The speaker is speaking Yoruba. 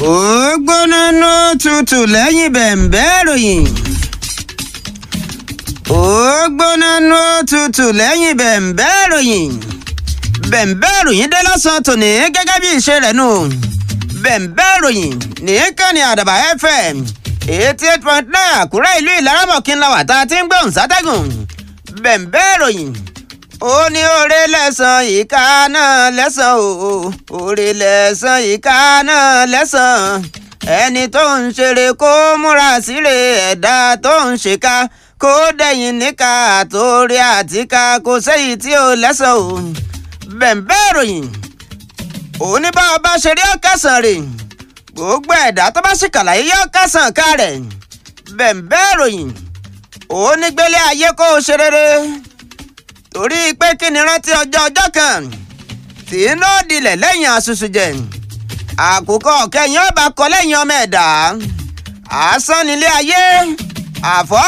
ó gbóná ná tutù lẹ́yìn bẹ̀m̀bẹ́ ròyìn. ó gbóná ná tutù lẹ́yìn bẹ̀m̀bẹ́ ròyìn. bẹ̀m̀bẹ́ ròyìn dé lọ́sàn-án tòní gẹ́gẹ́ bí ìṣe rẹ̀ nù. bẹ̀m̀bẹ́ ròyìn nìkan ni àdàbà fm eighty eight point nine àkúrẹ́ ìlú ìlaramọ̀kín la wà tá a ti ń gbóhùn sátẹ́gùn. bẹ̀m̀bẹ́ ròyìn ó ní oore lẹ́sàn ìka náà lẹ́sàn o oore lẹ́sàn ìka náà lẹ́sàn ẹni tó ń ṣeré kó múra síre ẹ̀dá tó ń ṣèkà kó dẹ̀yìn níka àtòrí àtìka kò séyìí tí ó lẹ́sàn o bẹ̀m̀bẹ́ ròyìn òní bá ọba ṣeré ọ̀kẹ́sàn rè gbogbo ẹ̀dá tó bá sì kàlàyé yọ ọ̀kẹ́sàn ká rẹ̀ bẹ̀m̀bẹ́ ròyìn òní gbélé ayé kó o ṣe rere torí pé kí ni rántí ọjọ́ ọjọ́ kan tí iná dilẹ̀ lẹ́yìn àṣùṣù jẹ àkùkọ kẹyìn ọba kọ lẹ́yìn ọmọ ẹ̀dá asán nílé ayé àfọ́